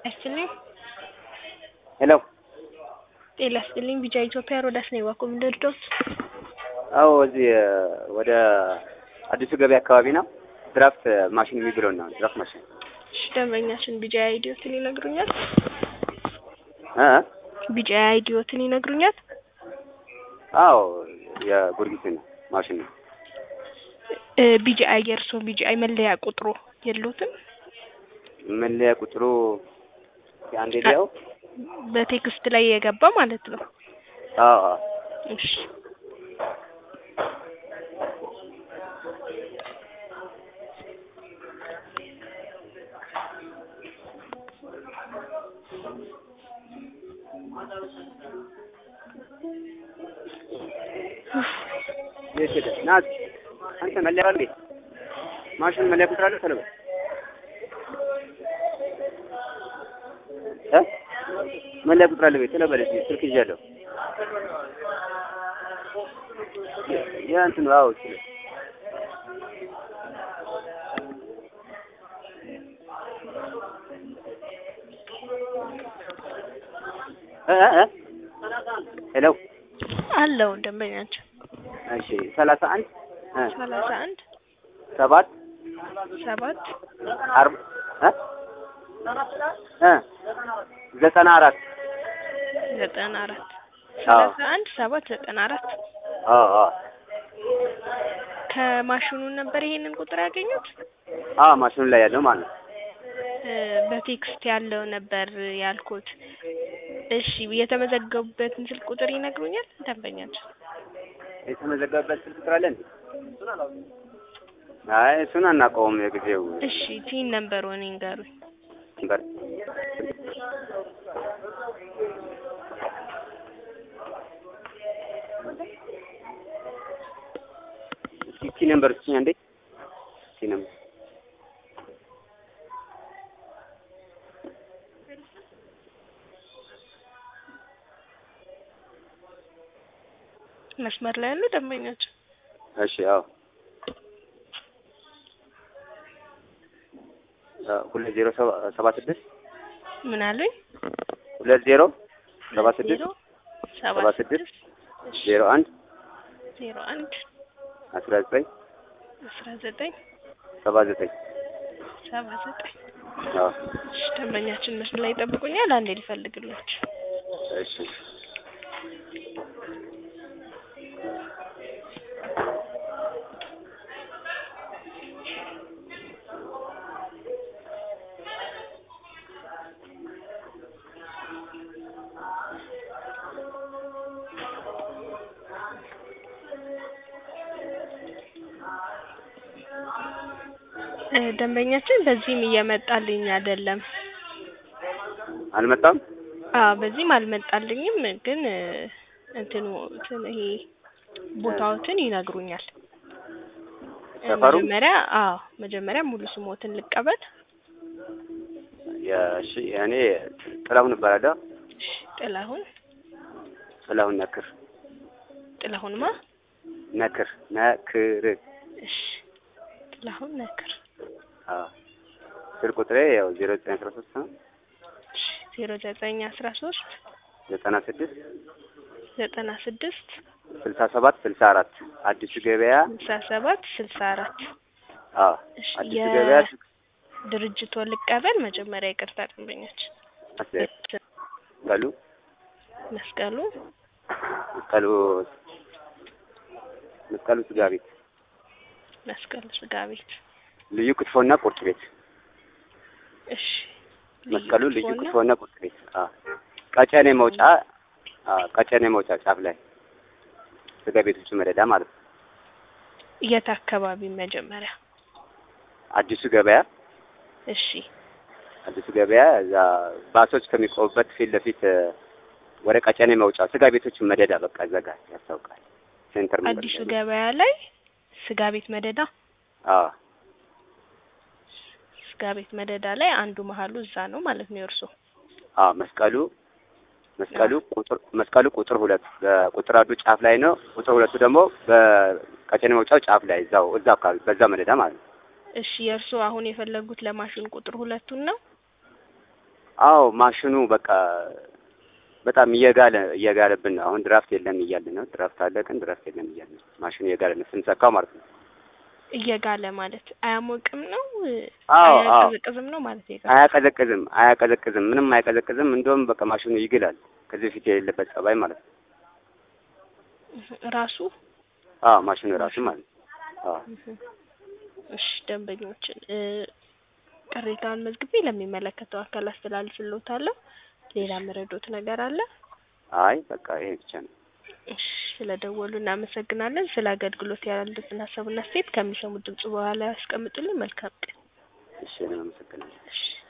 ይስጥልኝ። ሄሎ ጤና ይስጥልኝ። ቢጫ ኢትዮጵያ ሮዳስ ነኝ። ዋኮም ደርዶስ አዎ፣ እዚህ ወደ አዲሱ ገበያ አካባቢ ነው። ድራፍት ማሽን የሚብለው ነው። ድራፍት ማሽን እሺ፣ ደንበኛችን ቢጫ አይዲዮትን ይነግሩኛል? እ ቢጫ አይዲዮትን ይነግሩኛል? አዎ፣ የጊዮርጊስ ነው ማሽን ነው። እ ቢጫ የእርሶ ቢጫ መለያ ቁጥሩ የለዎትም? መለያ ቁጥሩ አንዴ ሊያው በቴክስት ላይ የገባ ማለት ነው። አዎ አዎ እሺ የት ሄደ? ና አንተ መለያ አለ ማሽን መለያ ቁጥር አለ ተለበ እ መለያ ቁጥር አለ ቤት ተለበለ ስልክ ይዣለሁ። ያ እንትን አዎ እሱ ነው። እ እ ሄሎ አለው ደንበኛችን እሺ ሰላሳ አንድ እ ሰላሳ አንድ ሰባት ሰባት አርባ እ እ ዘጠና አራት ዘጠና አራት ሰላሳ አንድ ሰባት ዘጠና አራት አዎ አዎ ከማሽኑ ነበር ይሄንን ቁጥር ያገኙት? አዎ ማሽኑ ላይ ያለው ማለት ነው። እ በቴክስት ያለው ነበር ያልኩት። እሺ የተመዘገቡበትን ስልክ ቁጥር ይነግሩኛል ደንበኛችን? የተመዘገበበት ስልክ ቁጥር አለ እንዴ? አይ እሱን አናውቀውም። የጊዜው እሺ ቲን ነምበር ሆነ ይንገሩኝ። ነበር እስኪ ቲ ነምበር እስኪ አንዴ ቲ ነምበር መስመር ላይ ያሉ ደንበኛችን እሺ አዎ ሁለት ዜሮ ሰባ ስድስት ምን አሉኝ? ሁለት ዜሮ ሰባ ስድስት ዜሮ ሰባ ሰባ ስድስት ስድስት እሺ ዜሮ አንድ ዜሮ አንድ አስራ ዘጠኝ አስራ ዘጠኝ ሰባ ዘጠኝ ሰባ ዘጠኝ አዎ እሺ ደንበኛችን መስመር ላይ ይጠብቁኛል። አንዴ ሊፈልግላችሁ እሺ እ ደንበኛችን በዚህም እየመጣልኝ አይደለም። አልመጣም። አዎ በዚህም አልመጣልኝም፣ ግን እ እንትኑ እንትን ይሄ ቦታዎትን ይነግሩኛል። እ ሰፈሩ? መጀመሪያ አዎ መጀመሪያ ሙሉ ስሞትን ልቀበል። የእሺ እኔ ጥላሁን እባላለሁ። እሺ ጥላሁን ጥላሁን ነክር ጥላሁንማ ነክር ነክር እሺ ጥላሁን ነክር አዎ ስልክ ቁጥሬ ያው ዜሮ ዘጠኝ አስራ ሶስት ነው እሺ ዜሮ ዘጠኝ አስራ ሶስት ዘጠና ስድስት ዘጠና ስድስት ስልሳ ሰባት ስልሳ አራት አዲሱ ገበያ ስልሳ ሰባት ስልሳ አራት አዎ እሺ አዲሱ ገበያ የድርጅቶን ልቀበል። መጀመሪያ ይቅርታ ደንበኛችን መስቀሉ መስቀሉ መስቀሉ መስቀሉ ስጋ ቤት መስቀሉ ስጋ ቤት ልዩ ክትፎና ቁርጥ ቤት እሺ መስቀሉ ልዩ ክትፎና ክትፎና ቁርጥ ቤት አዎ ቀጨኔ መውጫ አዎ ቀጨኔ መውጫ ጫፍ ላይ ስጋ ቤቶቹ መደዳ ማለት ነው። የት አካባቢ መጀመሪያ? አዲሱ ገበያ እሺ አዲሱ ገበያ እዛ ባሶች ከሚቆሙበት ፊት ለፊት እ ወደ ቀጨኔ መውጫ ስጋ ቤቶቹ መደዳ በቃ እዛ ጋር ያስታውቃል። ሴንተር መንገድ አዲሱ ላይ ነው። ገበያ ላይ ስጋ ቤት መደዳ አዎ ስጋ ቤት መደዳ ላይ አንዱ መሀሉ እዛ ነው ማለት ነው የእርሶ? አዎ መስቀሉ መስቀሉ ቁጥር መስቀሉ ቁጥር ሁለት በቁጥር አንዱ ጫፍ ላይ ነው። ቁጥር ሁለቱ ደግሞ በቀጨኔ መውጫው ጫፍ ላይ እዛው እዛው አካባቢ በዛ መደዳ ማለት ነው። እሺ የእርስዎ አሁን የፈለጉት ለማሽን ቁጥር ሁለቱን ነው? አዎ ማሽኑ በቃ በጣም እየጋለ እየጋለብን ነው። አሁን ድራፍት የለም እያልን ነው። ድራፍት አለ ግን ድራፍት የለም እያልን ነው። ማሽኑ እየጋለ ነው ስንሰካው ማለት ነው። እየጋለ ማለት አያሞቅም ነው አዎ አዎ አያቀዘቅዝም ነው ማለት ነው። አያቀዘቅዝም አያቀዘቅዝም ምንም አያቀዘቅዝም። እንደውም በቃ ማሽኑ ይግላል። ከዚህ በፊት የሌለበት ጸባይ ማለት ነው። ራሱ አዎ ማሽኑ ራሱ ማለት ነው። አዎ እሺ ደንበኞችን እ ቅሬታውን መዝግቤ ለሚመለከተው አካል አስተላልፍልዎታለሁ። ሌላ መረዶት ነገር አለ? አይ በቃ ይሄ ብቻ ነው። እሺ ስለደወሉ እናመሰግናለን። ስለ አገልግሎት ያሉትን ሀሳብና አስተያየት ከሚሰሙት ድምጽ በኋላ ያስቀምጡልን። መልካም ቀን። እሺ እኔም አመሰግናለሁ። እሺ